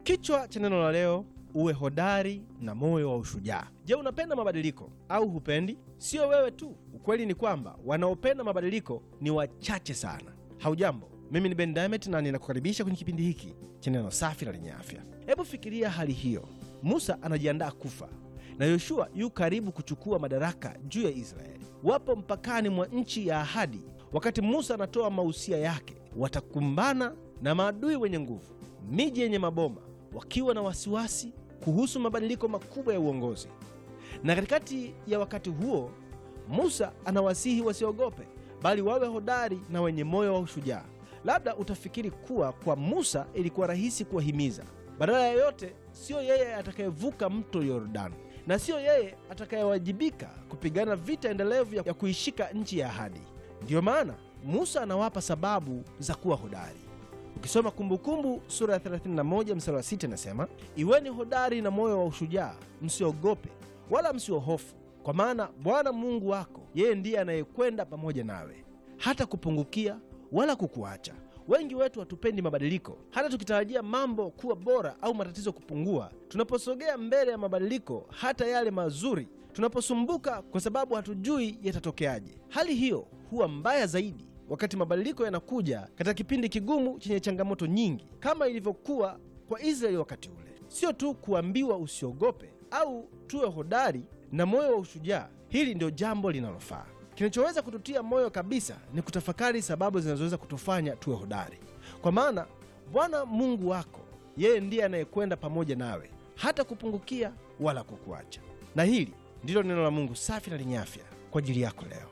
Kichwa cha neno la leo, uwe hodari na moyo wa ushujaa. Je, unapenda mabadiliko au hupendi? Sio wewe tu. Ukweli ni kwamba wanaopenda mabadiliko ni wachache sana. Haujambo, mimi ni Ben Diamond na ninakukaribisha kwenye kipindi hiki cha neno safi na lenye afya. Hebu fikiria hali hiyo. Musa anajiandaa kufa na Yoshua yu karibu kuchukua madaraka juu ya Israeli. Wapo mpakani mwa nchi ya ahadi. Wakati Musa anatoa mausia yake, watakumbana na maadui wenye nguvu, miji yenye maboma, wakiwa na wasiwasi kuhusu mabadiliko makubwa ya uongozi. Na katikati ya wakati huo, Musa anawasihi wasiogope, bali wawe hodari na wenye moyo wa ushujaa. Labda utafikiri kuwa kwa Musa ilikuwa rahisi kuwahimiza. Badala ya yote, siyo yeye atakayevuka mto Yordani na siyo yeye atakayewajibika kupigana vita endelevu ya kuishika nchi ya ahadi. Ndiyo maana Musa anawapa sababu za kuwa hodari. Ukisoma Kumbukumbu sura ya 31 mstari wa 6 inasema, iweni hodari na moyo wa ushujaa, msiogope wala msiohofu, kwa maana Bwana Mungu wako yeye ndiye anayekwenda pamoja nawe, hata kupungukia wala kukuacha. Wengi wetu hatupendi mabadiliko, hata tukitarajia mambo kuwa bora au matatizo kupungua. Tunaposogea mbele ya mabadiliko, hata yale mazuri, tunaposumbuka kwa sababu hatujui yatatokeaje. Hali hiyo huwa mbaya zaidi wakati mabadiliko yanakuja katika kipindi kigumu chenye changamoto nyingi, kama ilivyokuwa kwa Israeli wakati ule. Sio tu kuambiwa usiogope au tuwe hodari na moyo wa ushujaa. Hili ndio jambo linalofaa. Kinachoweza kututia moyo kabisa ni kutafakari sababu zinazoweza kutufanya tuwe hodari, kwa maana Bwana Mungu wako yeye ndiye anayekwenda pamoja nawe, hata kupungukia wala kukuacha. Na hili ndilo neno la Mungu safi na lenye afya kwa ajili yako leo.